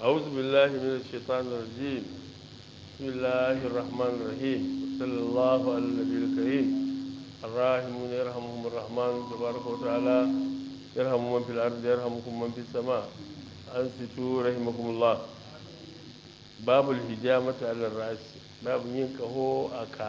أعوذ بالله من الشيطان الرجيم بسم الله الرحمن الرحيم صلى الله على النبي الكريم الراحمون يرحمهم الرحمن تبارك وتعالى يرحم من في الأرض يرحمكم من في السماء أنصتوا رحمكم الله باب الهجامة على الرأس باب ينكه أكا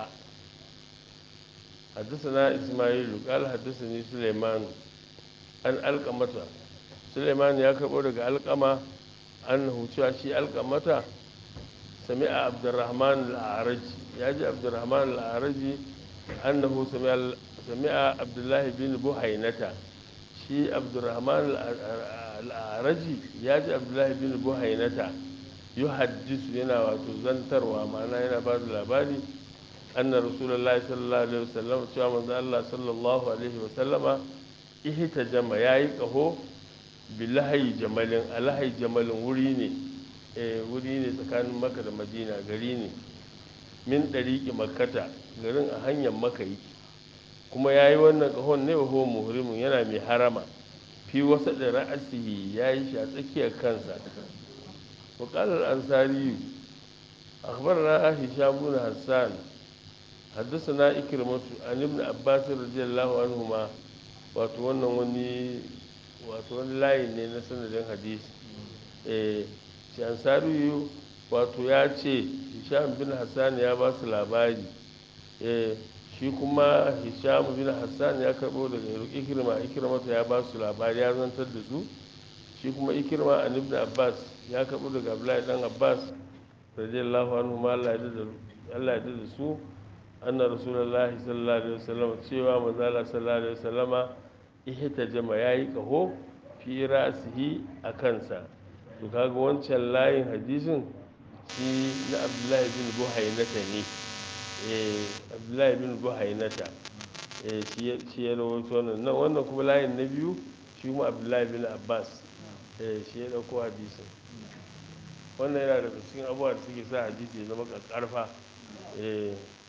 حدثنا إسماعيل قال حدثني سليمان an alkamata suleiman ya karɓo daga alkama annahu cewa shi alkamata sami'a abdurrahman al'araji ya ji abdurrahman al'araji annahu sami'a abdullahi bin buhainata shi abdurrahman al'araji ya ji abdullahi bin buhainata yi haddisu yana wato zantarwa ma'ana yana ba da labari anna rasulallah sallallahu alaihi wasallam cewa manzo Allah sallallahu alaihi wasallama ihita jama ya yi ƙaho bilahayi jamalin alahayi jamalin wuri ne wuri ne tsakanin maka da madina gari ne min ɗariƙi makata garin a hanyar makayi kuma ya yi wannan ƙahon ne wa muhrimin yana mai harama fi wasa da ra'asihi ya yi shi a tsakiyar kansa وقال الأنصاري أخبرنا هشام بن حسان حدثنا إكرمة عن ابن عباس رضي الله عنهما wato wannan wani wato wani layi ne na sanadin hadisi eh shi ansariyu wato ya ce hisham bin hassan ya ba su labari eh shi kuma hisham bin hassan ya karbo daga ikirma ikirma ya ba su labari ya zantar da su shi kuma ikirma an ibn abbas ya karbo daga abdullahi dan abbas radiyallahu anhu ma Allah ya da su anna rasulullahi sallallahu alaihi wasallam cewa manzo Allah sallallahu alaihi wasallama ihta jama yayi kaho fi rasihi a kansa to kaga wancan layin hadisin shi na Abdullahi bin Buhainata ne eh Abdullahi bin Buhainata eh shi shi ya rawaito wannan nan wannan kuma layin na biyu shi kuma Abdullahi bin Abbas eh shi ya dauko hadisin wannan yana daga cikin abubuwa da suke sa hadisi ya zama karfa eh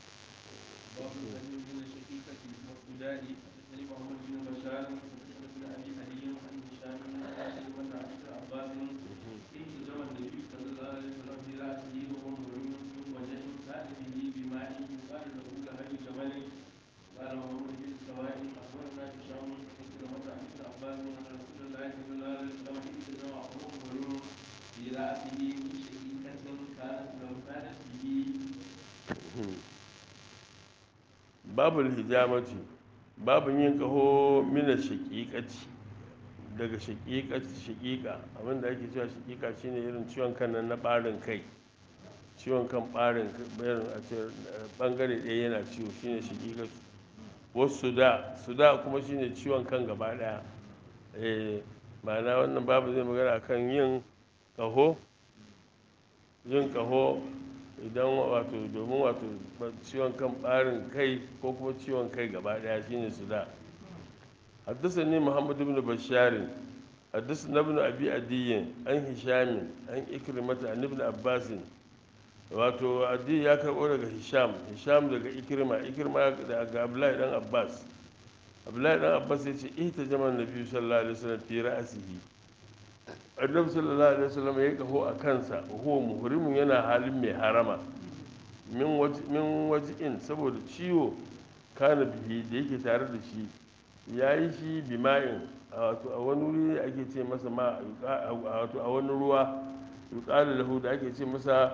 babul hijamati babun yin kaho mina shaƙiƙaci daga shaƙiƙaci shaƙiƙa abinda ake cewa shaƙiƙa shine irin ciwon kan nan na ɓarin kai ciwon kan ɓarin irin a ce ɓangare ɗaya yana ciwo shine shaƙiƙaci wasu da su da kuma shine ciwon kan gaba ɗaya eh ma'ana wannan babu zai magana akan yin kaho yin kaho idan wato domin wato ciwon kan ɓarin kai ko kuma ciwon kai gaba ɗaya shine su da حدثني محمد بن بشار حدثنا ابن ابي عدي عن هشام عن إكرمة عن ابن عباس wato adi ya karɓo daga hisham hisham daga ikirma ikirma daga abdullahi dan abbas abdullahi dan abbas ya ce ita jaman nabi sallallahu alaihi wasallam fi ra'sihi annabi sallallahu alaihi wasallam ya kaho a kansa huwa muhrimun yana halin mai harama min waji'in saboda ciwo kana bihi da yake tare da shi ya yi shi bima'in wato a wani wuri ake ce masa ma wato a wani ruwa yuqalu lahu da ake ce masa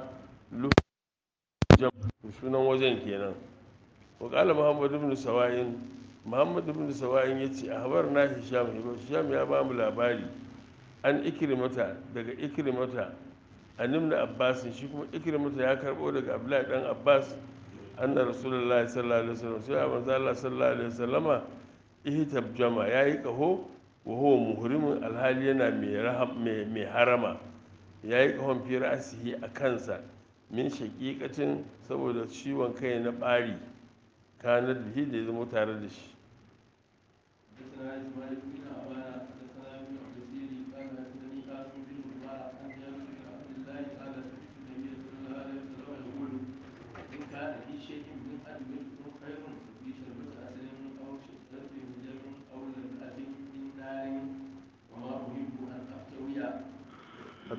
sunan wajen kenan wa qala muhammad ibn sawa'in muhammad ibn sawa'in yace na hisham hisham ya ba mu labari an ikrimata daga ikrimata an ibn abbas shi kuma ikrimata ya karbo daga abdullahi dan abbas anna rasulullahi sallallahu alaihi wasallam sai manzo Allah sallallahu alaihi wasallama ihtab jama yayi kaho wa huwa muhrimun alhali yana mai mai harama yayi kahon fi ra'sihi a kansa min shaqiqatin saboda ciwon kai na bari kanar da shi da ya zama tare da shi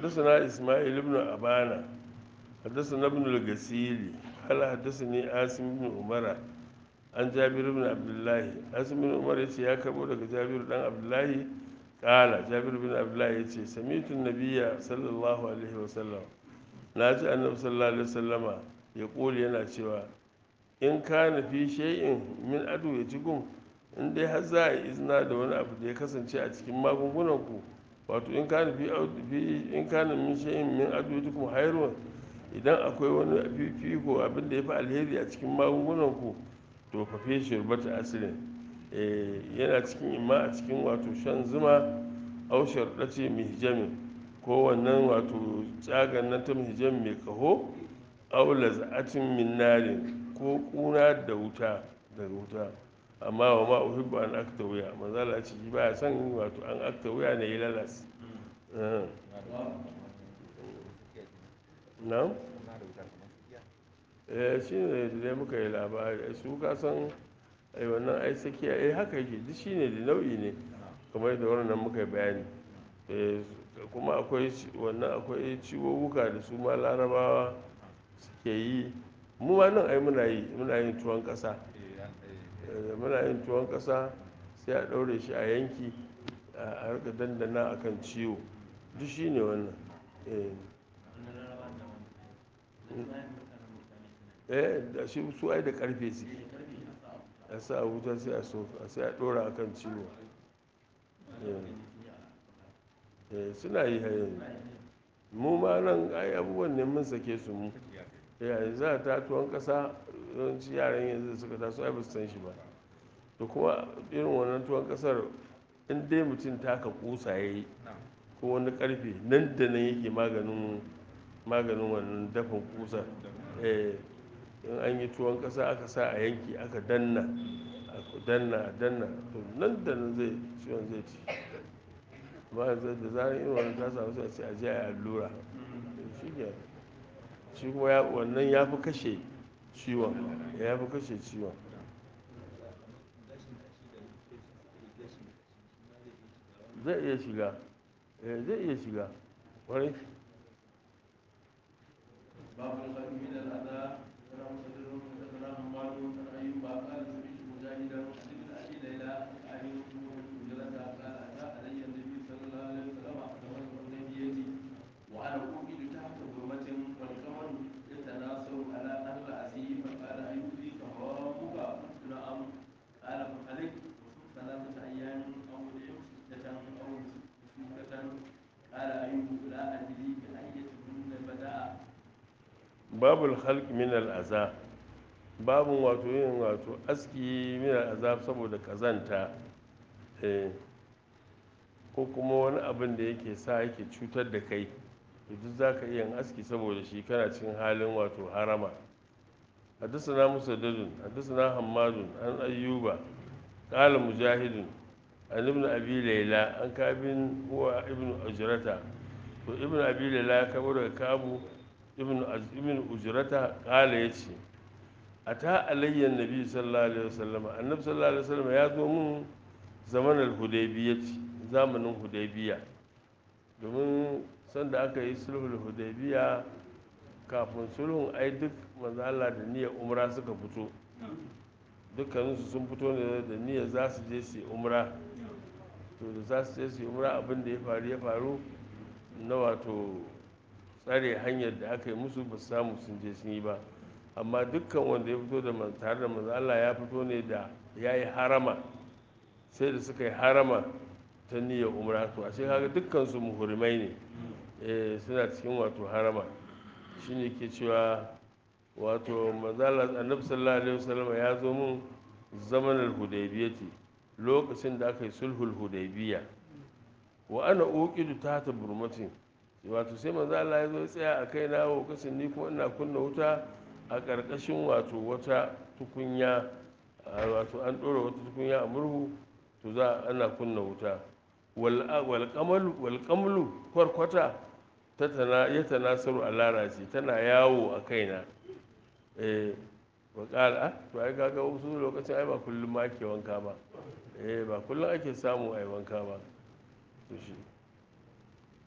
حدثنا إسماعيل بن أبانا حدثنا ابن الغسيل قال حدثني عاصم بن عمر عن جابر بن عبد الله عاصم بن عمر يتي يا كربو daga Jabir dan Abdullahi قال جابر بن عبد الله يتي سمعت النبي صلى الله عليه وسلم naji annabi sallallahu alaihi wasallama ya kuli yana cewa in kana fi shay'in min adu ya cikin in dai har za a yi izina da wani abu da ya kasance a cikin magungunan ku wato in kana fi in kana min shay'in min adu ya cikin hayrun idan akwai wani fifiko abin da ya fi alheri a cikin magungunan ku to fa fi shirbata asirin yana cikin imma a cikin wato shan zuma au sharɗace mihjamin ko wannan wato tsagan nan ta mihjam mai kaho au laza'atin min narin ko kuna da wuta daga wuta amma wa ma uhibbu an akta wuya manzala ce shi baya son wato an akta wuya ne yi lalas na'am eh shi ne da muka yi labari su ka san ai wannan ai sakiya eh haka yake duk shi ne da nau'i ne kamar da wannan muka yi bayani kuma akwai wannan akwai ciwowuka da su ma larabawa suke yi mu ma nan ai muna yi muna yin tuwon ƙasa muna yin tuwon ƙasa sai a ɗaure shi a yanki a rika dandana akan ciwo duk shi ne wannan eh da shi su ai da karfe suke a sa a wuta sai a so sai a ɗora akan ciwo suna yi yanzu mu ma nan ai abubuwan ne mun sake su mu yayin za ta tuwon kasa yawanci yaran yanzu suka taso ai ba su san shi ba to kuma irin wannan tuwon kasar in dai mutum taka kusa ya yi ko wani karfe nan da nan yake maganin maganin wannan dafin kusa in an yi tuwon kasa aka sa a yanki aka danna aka danna danna to nan da nan zai ciwon zai ci ba da zarar irin wannan ta samu sai a ce a je a yi allura shi ke shi kuma wannan ya fi kashe ciwon ya fi kashe ciwon zai iya shiga zai iya shiga kwarai باب الخير من الاذى ولا مصدر حدثنا حماد عن ايوب قال سمعت مجاهدا عن ابن ابي ليلى عن مجلد قال اتى علي النبي صلى الله عليه وسلم فمن الحديبيه وانا اوقد تحت ظلمه والقمر يتناصر على اهل عزي فقال ايوبي فهوامك قلت نعم قال فخلق ثلاثه ايام او سته او سته قال ايوب لا ادري بايتهن بدا babul halk min al'aza babun wato yin wato aski min al'aza saboda kazanta ko kuma wani abin da yake sa yake cutar da kai to duk za ka iya aski saboda shi kana cikin halin wato harama حدثنا مسدد حدثنا حماد عن أيوب قال مجاهد عن ابن أبي ليلى عن كعب هو ابن أجرته وابن أبي ليلى كبر كابو ibn ujrata kala ya ce a ta alayyar nabi sallallahu alaihi wasallam annabi sallallahu alaihi wasallam ya zo mun zamanin hudaybiya ce zamanin hudaybiya domin sanda aka yi sulhul hudaybiya kafin sulhun ai duk manzo Allah da niyyar umra suka fito dukkaninsu sun fito ne da niyyar za su je su yi umra to da za su je su yi umra abin da ya faru ya faru na wato tsare hanyar da aka yi musu ba su samu sun je sun yi ba amma dukkan wanda ya fito da tare da manzo Allah ya fito ne da ya yi harama sai da suka yi harama ta niyyar umra to a shi kaga dukkan su muhrimai ne eh suna cikin wato harama shine ke cewa wato manzo Allah annabi sallallahu alaihi wasallam ya zo mun zamanin hudaybiyati lokacin da aka yi sulhul hudaybiya wa ana uqidu ta burmatin wato sai manzo Allah ya zo ya tsaya a kai na lokacin ni kuma ina kunna wuta a ƙarƙashin wato wata tukunya wato an ɗora wata tukunya a murhu to za ana kunna wuta wal kamalu kwarkwata ta tana ya tanasaru a larace tana yawo a kaina eh wa ƙala to ai kaga wasu lokacin ai ba kullum ma ake wanka ba eh ba kullum ake samu ai wanka ba to shi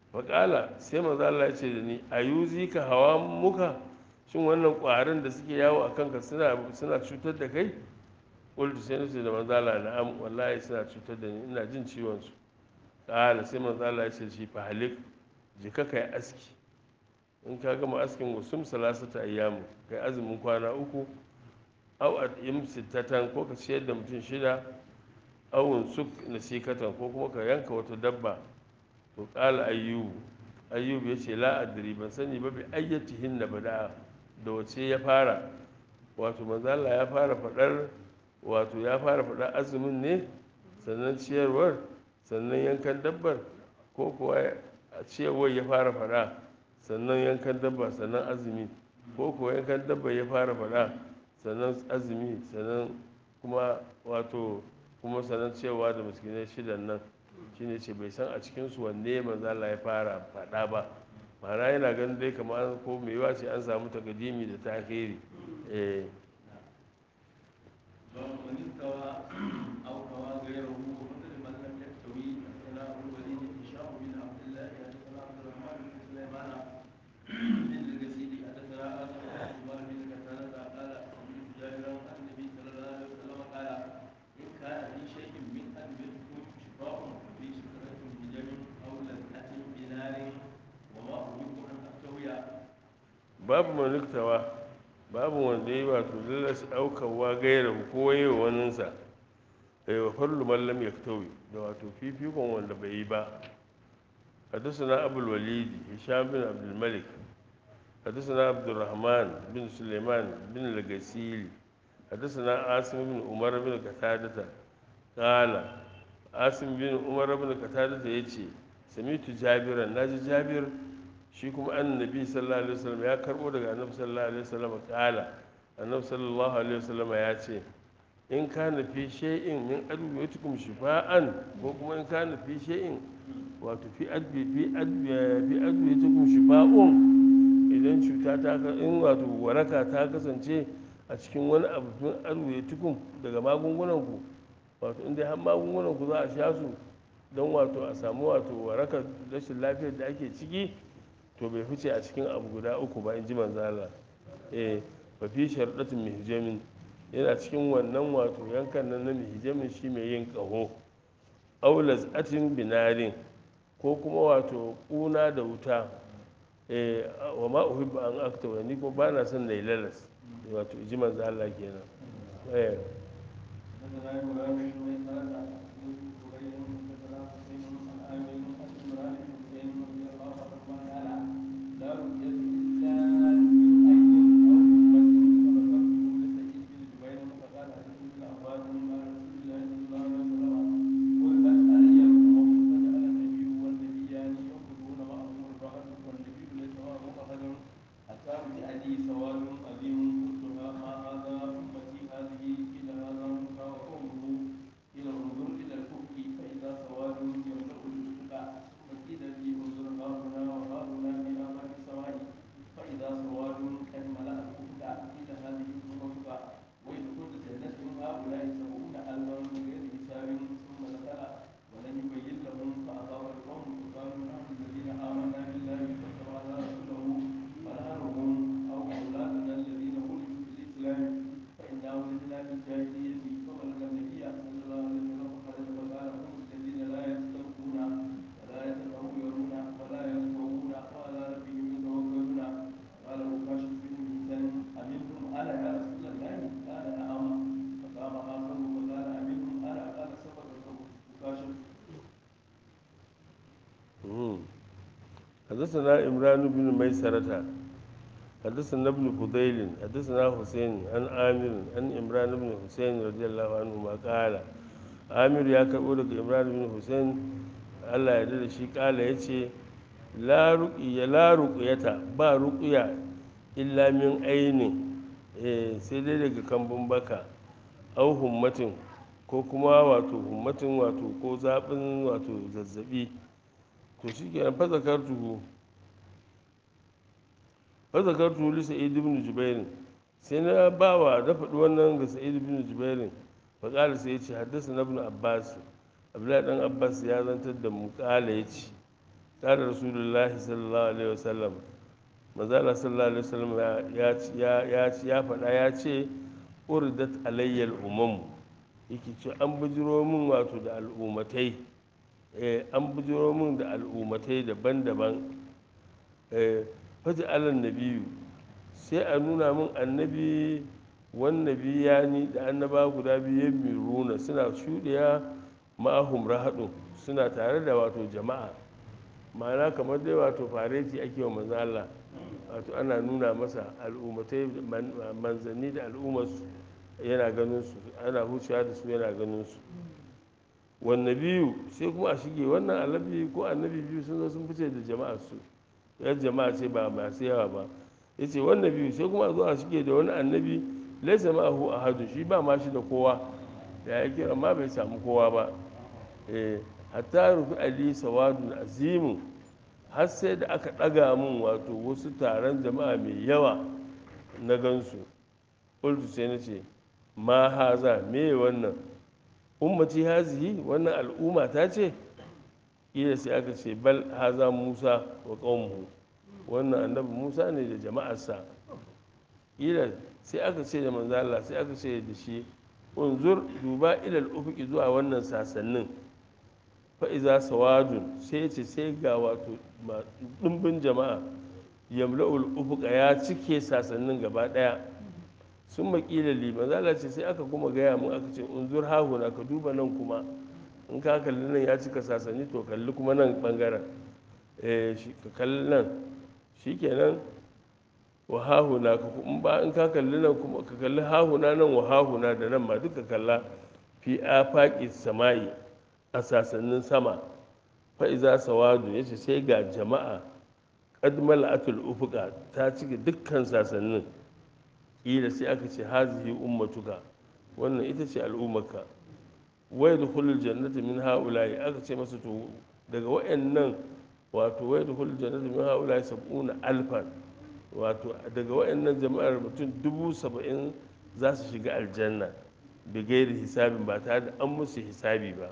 faƙala sai manzo Allah ya ce da ni ayuzi ka hawa muka shin wannan ƙwarin da suke yawo a kanka suna suna cutar da kai qultu sai nace da manzo Allah na'am wallahi suna cutar da ni ina jin ciwon su ƙala sai manzo Allah ya ce shi fa halik je ka kai aski in ka gama askin gusum salasata ayyamu kai azumin kwana uku au at'im sittatan ko ka ciyar da mutum shida awun suk nasikatan ko kuma ka yanka wata dabba to qala ayyub ayyub yace la adri ban sani ba bi ayyatihin na bada da wace ya fara wato manzo Allah ya fara fadar wato ya fara fadar azumin ne sannan ciyarwar sannan yankan dabbar ko kuwa ciyarwar ya fara fada sannan yankan dabba sannan azumi ko kuwa yankan dabba ya fara fada sannan azumi sannan kuma wato kuma sannan cewa da miskinai shidan nan shine ce bai san a cikinsu wanne manzo Allah ya fara faɗa ba ma'ana yana ganin dai kamar ko mai yawa ce an samu takadimi da tahiri eh باب من استوى او هوى غيره ومثل من لم يستوي حدثنا ابو الوليد هشام بن عبد الله حدثنا عبد الرحمن بن سليمان بن الجسيد حدثنا ادم بن عمر بن كتانة قال سمعت جابرا عن النبي صلى الله عليه وسلم قال ان كان في شيء من ان يدخل شفاء في شجرة بجم او لذة بنار وما اريد ان افتوي babu maniktawa babu wanda ya yi wato lallas aukawa gaira ko yi wa waninsa ai wa farlu mallam ya tawi da wato fifikon wanda bai yi ba حدثنا أبو الوليد هشام بن عبد الملك حدثنا عبد الرحمن بن سليمان بن الغسيل حدثنا عاصم بن عمر بن قتادة قال عاصم بن عمر بن قتادة يجي سمعت جابرا ناجي جابر shi kuma annabi sallallahu alaihi wasallam ya karbo daga annabi sallallahu alaihi wasallam kala annabi sallallahu alaihi wasallam ya ce in kana fi shay'in min adwiyatikum shifa'an ko kuma in kana fi shay'in wato fi adbi fi adbi fi adwiyatikum shifa'un idan cuta ta ka in wato waraka ta kasance a cikin wani abu min adwiyatikum daga magungunan ku wato in dai har magungunan ku za a sha su don wato a samu wato warakar rashin lafiyar da ake ciki to bai fice a cikin abu guda uku ba in ji manzala eh ba fi sharɗatin mihijamin yana cikin wannan wato yankan nan na mihijamin shi mai yin ƙaho aulas atin binarin ko kuma wato ƙuna da wuta eh wa ma uhibbu an akta wa ni kuma ba na son na yi lalas wato ji manzala kenan eh حدثنا ابراهيم بن ميسرة بن زبير حدثنا حسين عن عامر عن عمران بن حسين رضي الله عنهما قال لا رؤية الا من عين او امة فذكرته لسعيد بن جبير فقال حدث بن عباس قال رسول الله صلى الله عليه وسلم ولدت علي الامم فجعل النبي والنبيان يأخذون معهم الرهط والنبي ليس معه احد حتى رجع لي سواد عظيم قلتها ما هذا امتي هذه الى هذا موسى وقومه الى انظر الى الافق فاذا سواد يملا الافق ثم قيل لي انظر هاهنا وهاهنا في افاق السماء فاذا سواد قد ملا الافق قيل هذه الافق ويدخل جنة هؤلاء سبعون الفا بغير حساب ثم دخل ولم يبين لهم فاصاب القوم فقالوا نحن الذين امنا بالله واتبعنا رسوله فنهرهم او اولادنا الذين ولدوا في الاسلام فانا ولدنا في الجاهليه فبلغ النبي صلى الله عليه وسلم فخرج فقال هم الذين لا يسترقون ولا يتطهرون ولا يصومون وعلى ربهم يتوكلون قال مكاشف بن ميسان امنتم انا يا رسول الله قال نعم فقام اخر وقال امنتم انا قال سبق مكاشف مم. حدثنا إمران بن ميسرة حدثنا ابن فضيل حدثنا حسين عن عامر عن إمران بن حسين رضي الله عنهما قال عامر يا كبر إمران بن حسين الله يدل شي قال يتي لا رقية لا رقية با رقية إلا من عين eh sai dai daga kambun baka au hummatin ko kuma wato hummatin wato ko zaɓin wato zazzabi to shi ke fa zakartuhu fa zakartuhu li sa'id ibn jubair sai na bawa da faɗi wannan ga sa'id ibn jubair fa qala sai yace haddasa ibn abbas abdullahi dan abbas ya zantar da mu qala yace قال رسول الله صلى الله عليه وسلم manzala sallallahu alaihi wasallam ya ya ya ya faɗa ya ce urdat alayyal umam yake ce an bujiro min wato da al'ummatai eh an bujiro min da al'ummatai daban-daban eh faji alan nabiyu sai a nuna min annabi wannan biyani da annaba guda biyu miruna suna shuɗiya ma'ahum rahadun suna tare da wato jama'a ma'ana kamar dai wato fareti ake wa manzo Allah wato ana nuna masa al'ummatai manzanni da al'ummarsu yana ganin su ana huciya da su yana ganin su wanne biyu sai kuma a shige wannan annabi ko annabi biyu sun zo sun fice da jama'ar su yan jama'a ce ba masu yawa ba yace wannan biyu sai kuma a zo a shige da wani annabi laisa ma'ahu ahadu shi ba ma shi da kowa ya yi kira ma bai samu kowa ba eh hatta rufi ali sawadun azimu har sai da aka ɗaga min wato wasu taron jama'a mai yawa na gansu ƙultu sai na ce ma haza me wannan ummati hazihi wannan al'umma ta ce ƙila sai aka ce bal haza musa wa ƙaumuhu wannan annabi musa ne da jama'arsa ƙila sai aka ce da manzo Allah sai aka ce da shi unzur duba ilal ufuki zuwa wannan sasannin fa'iza sawadun sai ce sai ga wato ɗumbin jama'a yamla'ul ufuka ya cike sasannin gaba ɗaya sun makila liman zala ce sai aka kuma gaya mun aka ce unzur hahuna ka duba nan kuma in ka kalli nan ya cika sasanni to kalli kuma nan ɓangaren ka kalli nan shi kenan wa hahuna ka in ba in ka kalli nan kuma ka kalli hahuna nan wa hahuna da nan ma duka kalla fi afaqi sama'i a sasannin sama fa'iza sawadu ya ce sai ga jama'a ƙadmal atul ufuka ta cike dukkan sasannin ƙila sai aka ce hazihi ummatuka wannan ita ce al'ummarka wai da hulul jannati min ha'ulayi aka ce masa to daga wa'annan wato wai da hulul jannati min ha'ulayi sab'una alfan wato daga wa'annan jama'ar mutum dubu saba'in za su shiga aljanna da gairi hisabin ba tare da an musu hisabi ba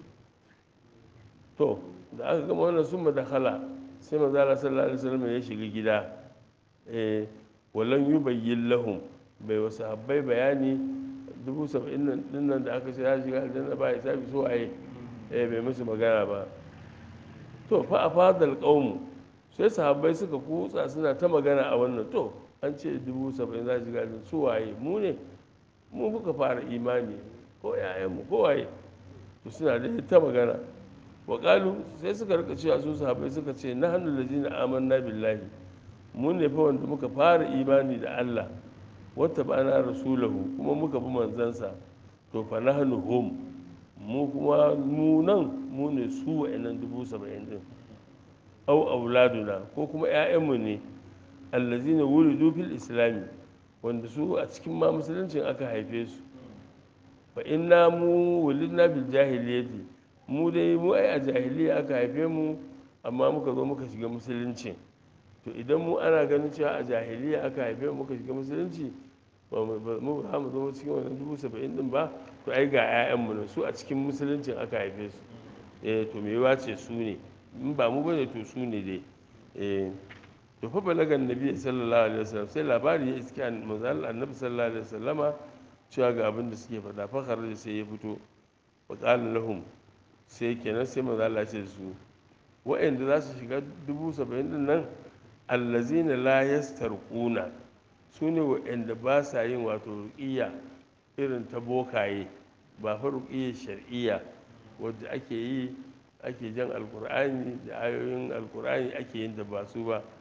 to da aka gama wannan sun madakhala sai manzala sallallahu alaihi wasallam ya shiga gida eh walan yubayyin lahum bai wasu habbai bayani dubu saba'in nan nan da aka ce ya shiga aljanna ba ya sabi so aye eh bai musu magana ba to fa afadal qaumu sai sahabbai suka kutsa suna ta magana a wannan to an ce dubu saba'in za shiga aljanna su waye mu ne mu muka fara imani ko yayanmu ko waye to suna da ta magana waƙalu sai suka rika cewa su sahabai suka ce na hannun da jina amanna billahi mun ne fa wanda muka fara imani da Allah wata ba na rasulahu kuma muka bi manzansa to fa na hannu hum mu kuma mu nan mu ne su wa'annan dubu saba'in din au auladuna ko kuma 'ya'yanmu ne allazina wulidu fil islami wanda su a cikin ma musuluncin aka haife su fa inna mu wulidna bil jahiliyyati mu dai mu ai a jahiliya aka haife mu amma muka zo muka shiga musulunci to idan mu ana ganin cewa a jahiliya aka haife mu muka shiga musulunci ba mu ba mu zama cikin wannan dubu saba'in din ba to ai ga 'ya'yanmu ne su a cikin musuluncin aka haife su eh to me yawa ce su ne in ba mu bane to su ne dai eh to fa balagan nabi sallallahu alaihi wasallam sai labari ya iske manzal annabi sallallahu alaihi wasallama cewa ga abin da suke faɗa fa da sai ya fito wa qala lahum sai kenan sai manzo Allah ce su wa'anda za su shiga dubu saba'in din nan allazina la yastarquna su ne wa'anda ba sa yin wato ruqiyya irin ta bokaye ba fa ruqiyya shar'iyya wadda ake yi ake jan alkur'ani da ayoyin alkur'ani ake yin da ba su ba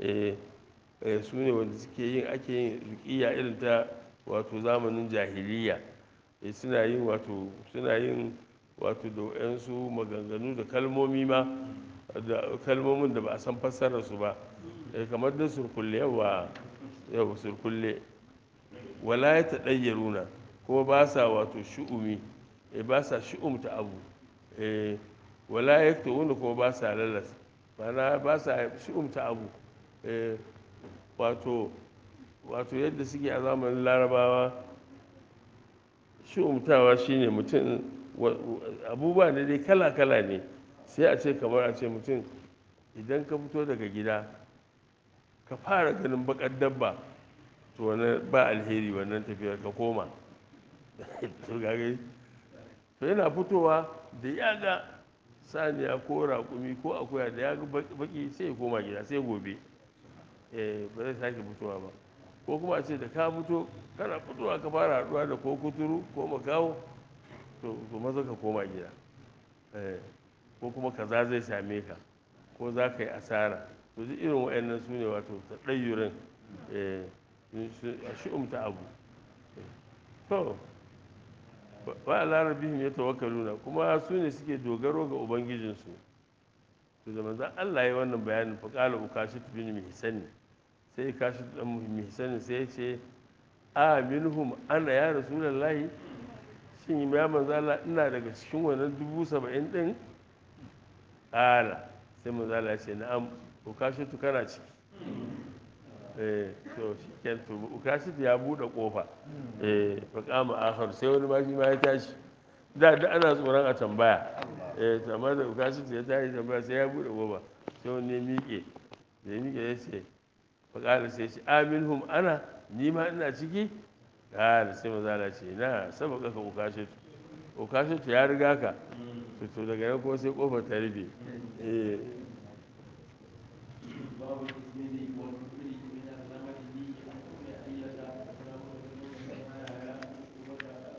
su ne wanda suke yin ake yin ruqiyya irin ta wato zamanin jahiliya suna yin wato suna yin wato da wayansu maganganu da kalmomi ma da kalmomin da ba a san fassararsu ba kamar da surkulle yawa yau surkulle wala ya taɗayyaruna kuma ba sa wato shu'umi ba sa shu'umta abu wala ya wanda kuma ba sa lalas mana ba sa shu'umta abu wato wato yadda suke a zamanin larabawa shu'umtawa shine mutum abubuwa ne dai kala-kala ne sai a ce kamar a ce mutum idan ka fito daga gida ka fara ganin bakar dabba to wannan ba alheri wannan tafiyar ka koma to gage to yana fitowa da ya ga saniya ko raƙumi ko akuya da ya ga baki sai ya koma gida sai gobe eh ba zai sake fitowa ba ko kuma a ce da ka fito kana fitowa ka fara haɗuwa da ko kuturu ko makawo to to maza ka koma gida eh ko kuma kaza zai same ka ko za ka yi asara to duk irin waɗannan su ne wato ta ɗayyurin a shi'umta abu to ba a larabihim ya tawakkaluna kuma su ne suke dogaro ga ubangijinsu to da manzan Allah ya wannan bayanin fa qala ukashit bin mihsan sai kashit dan mihsan sai ya ce a minhum ana ya rasulullahi shin ya manzan Allah ina daga cikin wannan dubu saba'in din qala sai manzan Allah ya ce na'am ukashit kana ciki eh to shiken to ukashit ya bude kofa eh fa kama akhar sai wani ma shi ma ya tashi da da ana tsoron a tambaya eh to amma da ukashit ya tashi tambaya sai ya bude kofa sai wani ya miƙe da ya miƙe ya ce fa kala sai shi aminhum ana ni ma ina ciki kala sai maza la ce na sabaka ka ukashit ukashit ya riga ka to daga nan kuma sai kofar ta rufe eh باب الاسم والكفر من الرمل به عن ام اية السلام عليكم ورحمه الله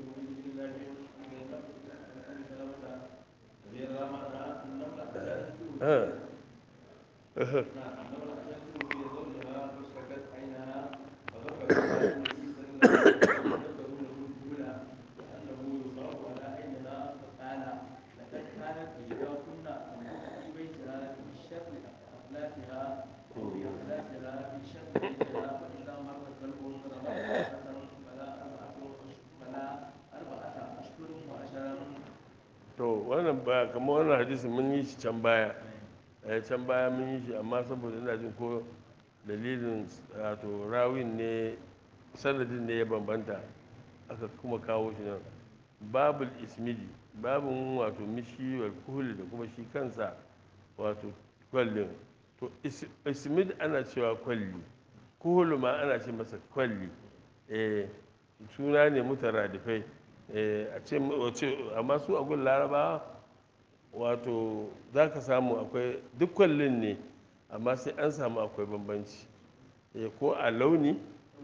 to wannan ba kamar wannan hadisin mun yi shi can baya eh can baya mun yi shi amma saboda ina jin ko dalilin wato rawin ne sanadin ne ya bambanta aka kuma kawo shi nan babul ismidi babun wato mishi wal kuhuli da kuma shi kansa wato kwallin to ismid ana cewa kwalli kuhulu ma ana ce masa kwalli eh suna ne mutaradifai a ce amma su a gun larabawa wato za ka samu akwai duk kwallin ne amma sai an samu akwai bambanci ko a launi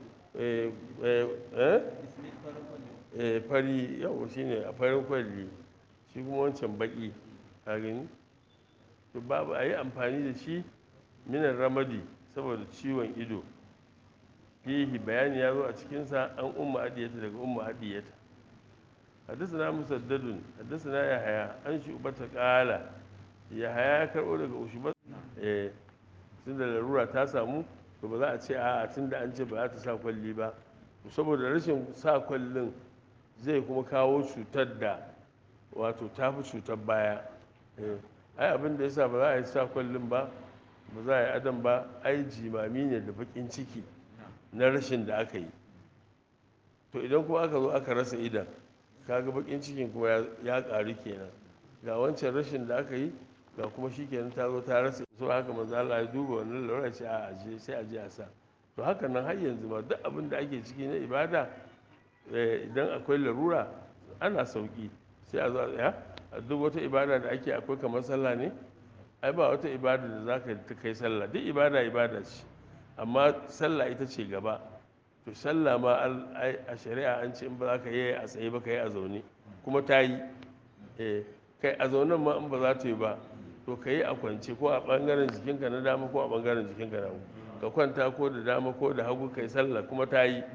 fari yau shi ne a farin kwalli shi kuma wancan baki a gani to babu a yi amfani da shi minan ramadi saboda ciwon ido fihi bayani ya zo a cikinsa an umma adiyata daga umma adiyata حدثنا مسدد حدثنا يحيى عن شعبة قال يحيى karɓo daga ushuba eh tun da larura ta samu to ba za a ce a tun da an ce ba za ta sa kwalli ba saboda rashin sa kwallin zai kuma kawo cutar da wato ta fi cutar baya ai abin da yasa ba za a yi sa kwallin ba ba za a yi adam ba ai jimami ne da bakin ciki na rashin da aka yi to idan kuma aka zo aka rasa idan kaga bakin cikin kuma ya ƙaru kenan ga wancan rashin da aka yi ga kuma shi kenan ta zo ta rasa so haka manzo Allah ya duba wannan lura ce a aje sai aje a sa to haka nan har yanzu ma duk abin da ake ciki na ibada idan akwai larura ana sauki sai a zo a tsaya a duk wata ibada da ake akwai kamar sallah ne ai ba wata ibada da zaka ta kai sallah duk ibada ibada ce amma sallah ita ce gaba to sallah ma a shari'a an ce in ba za ka yi a tsaye ba ka yi a zaune kuma ta yi kai a zaunen ma in ba za ta yi ba to ka yi a kwance ko a ɓangaren jikinka na dama ko a ɓangaren jikinka na hagu ka kwanta ko da dama ko da hagu ka yi sallah kuma ta yi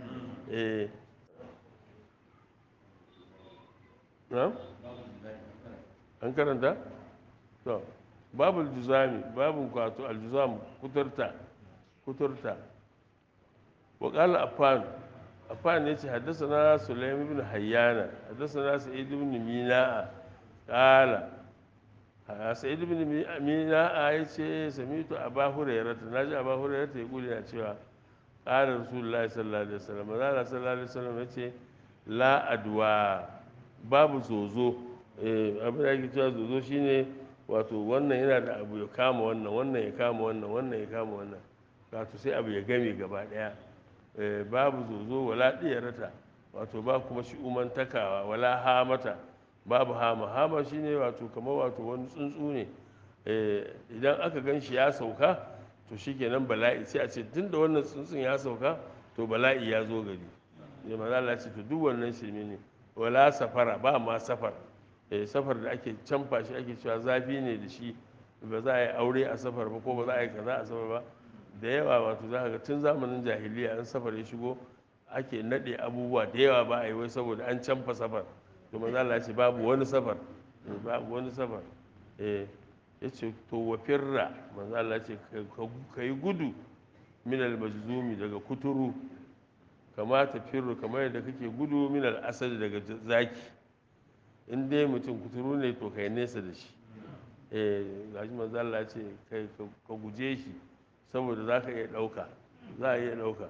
an karanta? to babu aljuzami babu kwato aljuzam kuturta kuturta وقال أفان أفان يتي حدثنا سليم بن حيانا حدثنا سعيد بن ميناء قال سعيد بن ميناء يتي سمعت أبا هريرة ناجي أبا هريرة يقول يا شيخ قال رسول الله صلى الله عليه وسلم قال صلى الله عليه وسلم يتي لا أدواء babu zozo abin da ake cewa zozo shine wato wannan yana da abu ya kama wannan wannan ya kama wannan wannan ya kama wannan wato sai abu ya game gaba daya Eh, babu zozo wala rata wato ba kuma shi umantakawa wala hamata babu hama hama shine wato kamar wato wani tsuntsu ne Eh, idan aka gan shi ya sauka to shikenan bala'i sai a ce tun da wannan tsuntsun ya sauka to bala'i ya zo gari ne maza Allah ce to duk wannan shirme ne wala safara ba ma safar Eh, safar da ake canfa shi ake cewa zafi ne da shi ba za a yi aure a safar ba ko ba za a yi kaza a safar ba da yawa wato za ka ga tun zamanin jahiliya an safar ya shigo ake nade abubuwa da yawa ba a yi wai saboda an canfa safar to maza Allah ce babu wani safar Eh, babu wani safar eh ya ce to wa firra manzo Allah ce ka yi gudu min al-majzumi daga kuturu kama ta firru kamar yadda kake gudu min al-asad daga zaki in dai mutum kuturu ne to kai nesa da shi eh gashi manzo Allah ce kai ka guje shi saboda za ka iya ɗauka za a iya ɗauka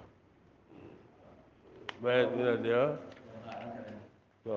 bayan yana da yawa to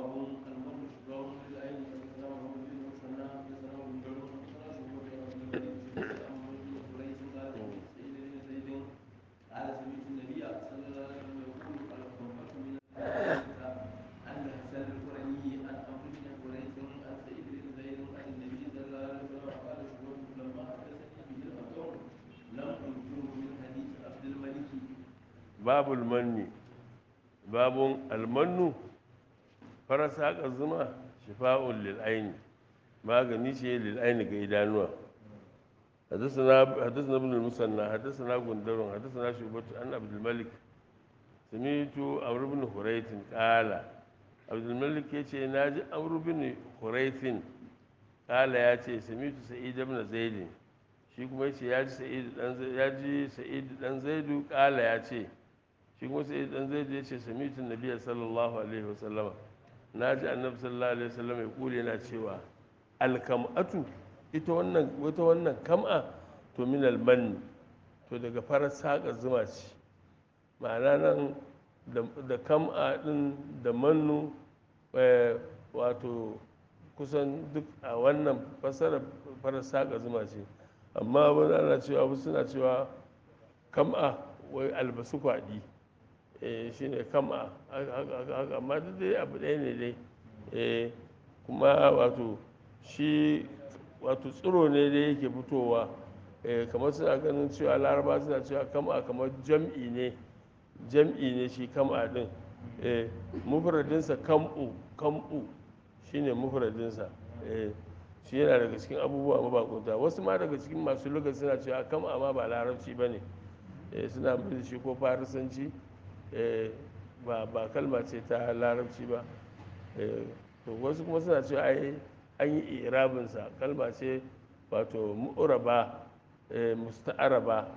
babul manni babun almannu farasa ka zuma shifa'un lil aini magani ce lil aini ga idanuwa حدثنا حدثنا ابن المثنى حدثنا غندر حدثنا شعبة عن عبد الملك سمعت عمرو بن حريث قال عبد الملك يتي ناجي عمرو بن حريث قال ياتي سمعت سعيد بن زيد shi kuma yace ya ji sa'id dan ya ji sa'id dan zaidu kala ya ce shi kuma sa'id dan zaidu ya ce samitu nabiyyi sallallahu alaihi wasallama na ji annabi sallallahu alaihi wasallama ya kule yana cewa alkam'atu ita wannan wata wannan kam'a to min almanni to daga farar saƙa zuma ce ma'ana nan da kam'a din da mannu wato kusan duk a wannan fasarar farar saƙa zuma ce amma wani ana cewa wasu suna cewa kam'a wai albasu kwaɗi shi ne kam'a amma duk dai abu ɗaya ne dai kuma wato shi wato tsiro ne dai yake fitowa kamar suna ganin cewa laraba suna cewa kam'a kamar jam'i ne jam'i ne shi kam'a din mufradinsa kam'u kam'u shine mufradinsa shi yana daga cikin abubuwa mabakunta wasu ma daga cikin masu lugar suna cewa kam'a ma ba larabci ba ne suna mai shi ko farisanci ba kalma ce ta larabci ba wasu kuma suna cewa ai an yi irabinsa kalma ce wato mu'uraba musta'araba